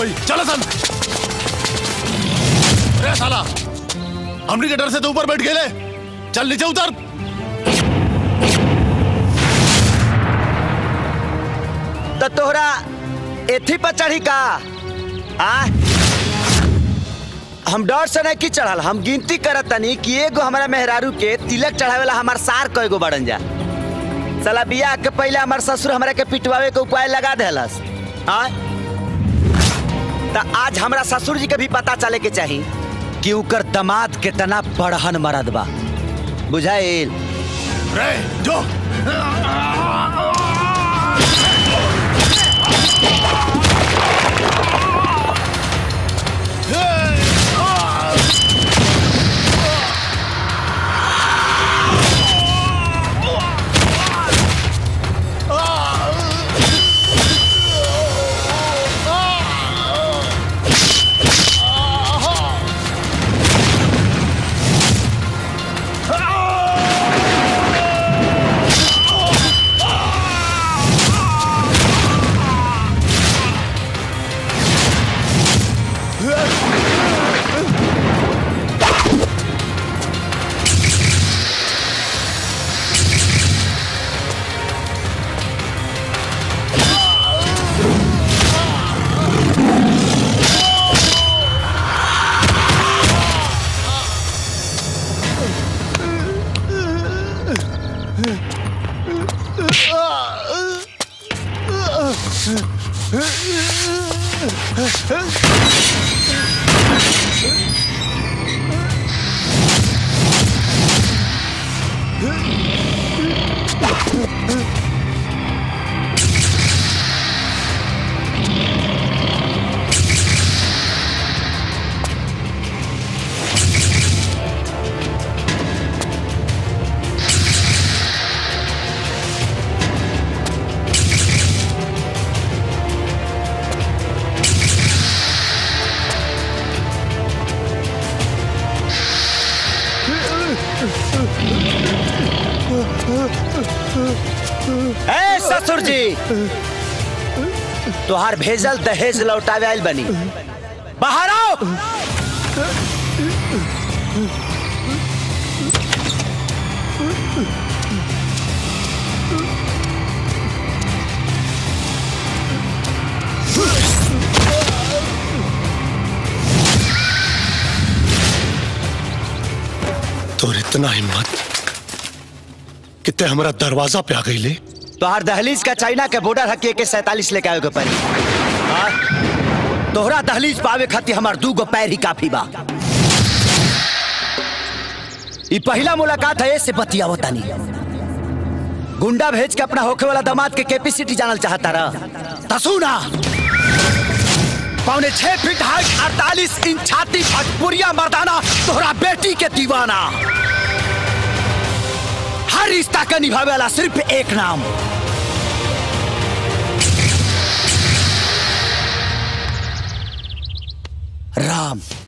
होई चलो सन अरे साला हमनी के डर से तो ऊपर बैठ गए चल नीचे उतर तो तोहरा एथी पर चढ़ी का आ हम डर से नहीं की चढ़ल हम गिनती करत तनी कि एगो हमारा मेहरारू के तिलक चढ़ावेला हमार सार कएगो बड़न जा साला बियाह के पहले हमार ससुर हमरा के पिटवावे के उपाय लगा देलस हाँ त आज हमरा ससुर जी के भी पता चले के चाही कि उकर दमाद कितना बड़हन मरद बा बुझाइल रे जो ए ससुर जी तोहार भेजल दहेज लौटावे आइल बनी बाहर आओ तोर इतना हिम्मत कितने हमारा दरवाजा पे आ गई ले तोहार दहलीज का चाइना के बॉर्डर हकी के सैतालीस लेके आवे के पड़ी हाँ? तोहरा दहलीज पावे खातिर हमार दू गो पैर ही काफी बा ई पहला मुलाकात है ऐसे बतियावो तानी गुंडा भेज के अपना होखे वाला दामाद के कैपेसिटी जानल चाहता रहा तसुना पौने छह फीट हाइट अड़तालीस इंच छाती भटपुरिया मर्दाना तोहरा बेटी के दीवाना हर रिश्ता का निभावे वाला सिर्फ एक नाम राम